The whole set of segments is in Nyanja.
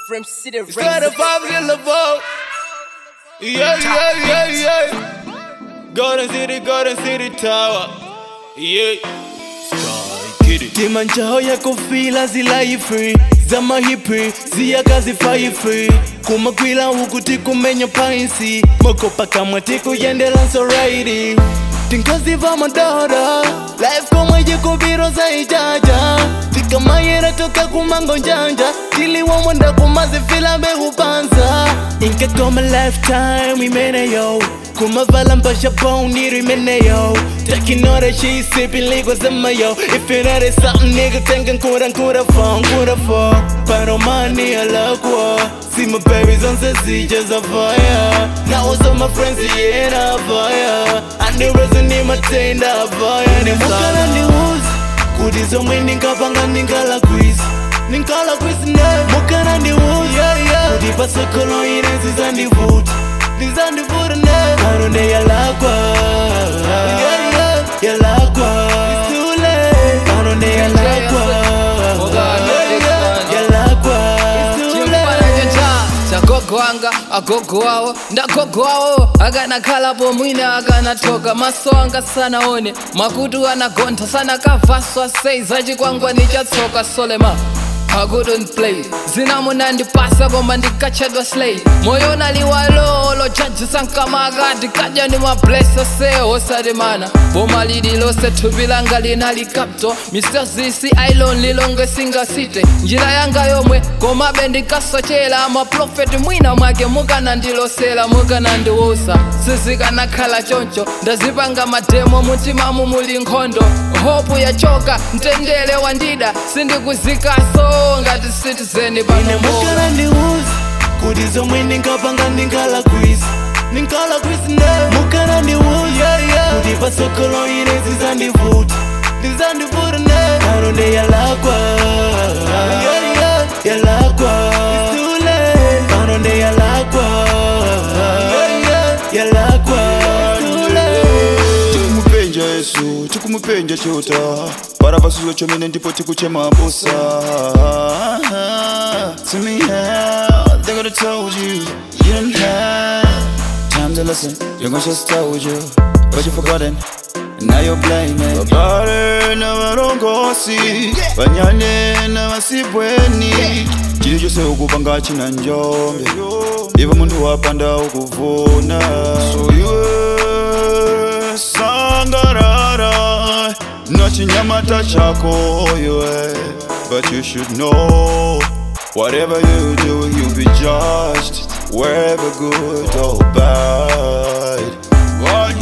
From City It's 25 in the vote. Yeah, yeah, yeah, yeah. Golden City, Golden City Tower. Yeah. Sky, get it. timanjaho yakofila zilaifi zamahipi ziyakazifai free kumagwila uku tikumenya painsi mokopa kamwe tikuyendelanso raidi tinkaziva madara life komwe jikubiro zaijaja tikamayera toka kumango njanja tiliwomwenda kumazifila behupanza inkakoma lifetime imeneyo kumavala mpasha boniri imeneyo takinora she sipping liquid zamayo if you know there's something nigga thinking kura kura phone kura for pero money alakwa see my babies on the sea just a fire now all my friends yeah na fire and the reason in my tain da fire ni mukala ni uzi kuti zomwe ndinkapanga ndinkala quiz ndinkala quiz ne mukana ndi uzi kuti pasokolo ine zizandivuta ndizandivuta ne anone yalakwa yalakwa anone yalakwa yalakwa chimfananyo cha chagogo wanga agogo wawo ndagogo wawo akanakhalapo mwina akanatoka maso anga sanaone makutu anagontha sanakavaswa sei zachikwangwani chatsoka solema I couldn't play zinamunandipasa koma ndikachedwa slay moyo naliwalolo jaji sankamaka ndikaja ndi mablesa se osatimana boma lililose thupi langa linalikapto mr zisi ailon lilonge singasite njira yanga yomwe komabe ndikasochera maprofeti mwina mwake mukanandilosera mukanandiwusa sizikanakhala choncho ndazipanga mademo mutimamu muli nkhondo hopu yachoka mtendere wandida sindikuzikaso ngati citizen ine pano mukana ndi uzi kuti zomwe ndinkapanga ndinkala quiz ndinkala quiz ne mukana ndi uzi kuti pasokolo ine zizandivuta ndizandivuta ne anone yalakwa yalakwa anone yalakwa yalakwa tikumupenja yesu tikumupenja chota para pasuzo chomene ndipo tikuchema busa to me how they gonna told you you didn't have time to listen you're gonna just told you but you forgotten and now you're blaming babale na varongosi vanyane na vasibweni chili chose ukupanga china njombe ivo munthu wapanda ukuvuna so iwe sangarara na chinyamata chako iwe but you should know whatever you do you'll be judged wherever good or bad what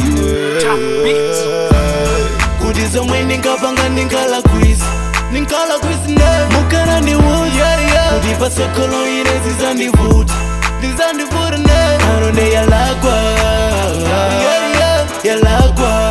yeah. kuti zomwe ndinkapanga ndinkala quiz ndinkala quiz ne mukana ndi uzi kuti pasokolo ine zizandivuta ndizandivuta ne anone yalakwa yalakwa